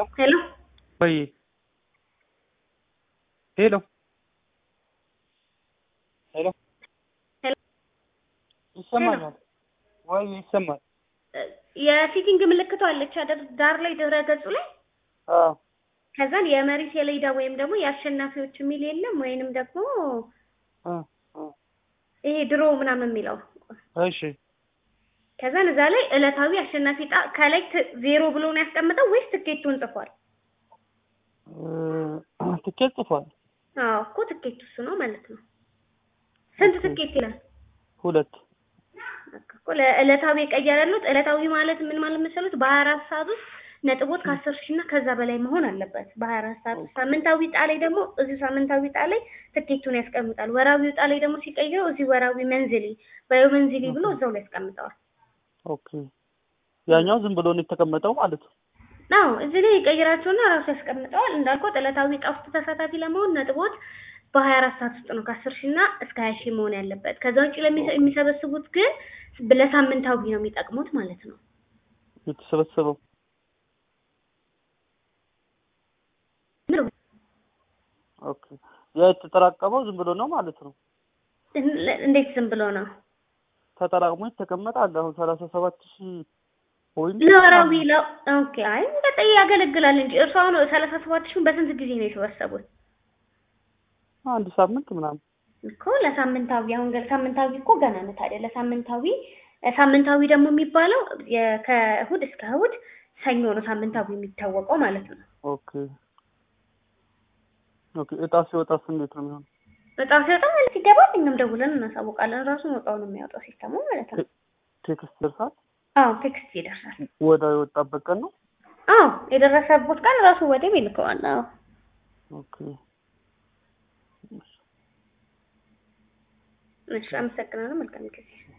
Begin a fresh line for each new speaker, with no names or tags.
ሄሎ
ወይ ሄሎ ሄሎ
ሄሎ
ይሰማኛል ወይ ይሰማል?
የፊቲንግ ምልክቷ አለች አይደል? ዳር ላይ ድረ ገጹ ላይ
አዎ
ከዛን የመሪ ሰሌዳ ወይም ደግሞ የአሸናፊዎች የሚል የለም ወይንም ደግሞ
አ አ
ይሄ ድሮ ምናምን የሚለው
እሺ
ከዛን እዛ ላይ ዕለታዊ አሸናፊ ዕጣ ከላይ ት- ዜሮ ብሎ ነው ያስቀምጠው ወይስ ትኬቱን ጽፏል?
እ ትኬት ጽፏል።
አዎ እኮ ትኬቱ እሱ ነው ማለት ነው። ስንት
ኦኬ።
ትኬት ይላል?
ሁለት
በቃ እኮ ለዕለታዊ የቀየረ ያሉት ዕለታዊ ማለት ምን ማለት መሰሉት? በሀያ አራት ሰዓት ውስጥ ነጥቦት ከአስር ሺህ እና ከዛ በላይ መሆን አለበት በሀያ አራት ሰዓት ውስጥ። ሳምንታዊ ዕጣ ላይ ደግሞ እዚህ ሳምንታዊ ዕጣ ላይ ትኬቱን ያስቀምጣል። ወራዊ ዕጣ ላይ ደግሞ ሲቀይረው እዚህ ወራዊ መንዝሊ በዮ መንዝሊ ብሎ እዛው ላይ ያስቀምጠዋል።
ኦኬ። ያኛው ዝም ብሎ ነው የተቀመጠው ማለት ነው።
አዎ እዚህ ላይ ይቀይራቸውና ራሱ ያስቀምጠዋል። እንዳልኩት ዕለታዊ ዕጣ ውስጥ ተሳታፊ ለመሆን ነጥቦት በሀያ አራት ሰዓት ውስጥ ነው ከአስር ሺህ እና እስከ ሀያ ሺህ መሆን ያለበት። ከዛ ውጭ ለሚሰ- የሚሰበስቡት ግን ለሳምንታዊ ነው የሚጠቅሙት ማለት ነው።
የተሰበሰበው ኦኬ። ያ የተጠራቀመው ዝም ብሎ ነው ማለት ነው።
እንዴት ዝም ብሎ ነው?
ተጠራቅሞ የተቀመጠ አለ። አሁን ሰላሳ ሰባት ሺህ ወይም
ለወራዊ ለ- ኦኬ አይ በጣም ያገለግላል እንጂ እርሱ አሁን ሰላሳ ሰባት ሺህ በስንት ጊዜ ነው የሰበሰቡት?
አንድ ሳምንት ምናምን
እኮ ለሳምንታዊ አሁን ገ- ሳምንታዊ እኮ ገና ነው ታዲያ ለሳምንታዊ ሳምንታዊ ደግሞ የሚባለው የ- ከእሁድ እስከ እሁድ ሰኞ ነው ሳምንታዊ የሚታወቀው ማለት ነው።
ኦኬ ኦኬ። እጣ ሲወጣስ እንዴት ነው የሚሆነው?
በጣም ሲወጣ ማለት ይገባል። እኛም ደውለን እናሳውቃለን። ራሱ ወጣው ነው የሚያወጣው ሲስተሙ ማለት ነው።
ቴክስት ደርሳል?
አዎ ቴክስት ይደርሳል።
ወዳው የወጣበት ቀን ነው።
አዎ የደረሰበት ቀን ራሱ ወዲያው ይልከዋል። አዎ
ኦኬ
እሺ፣ አመሰግናለሁ። መልካም ጊዜ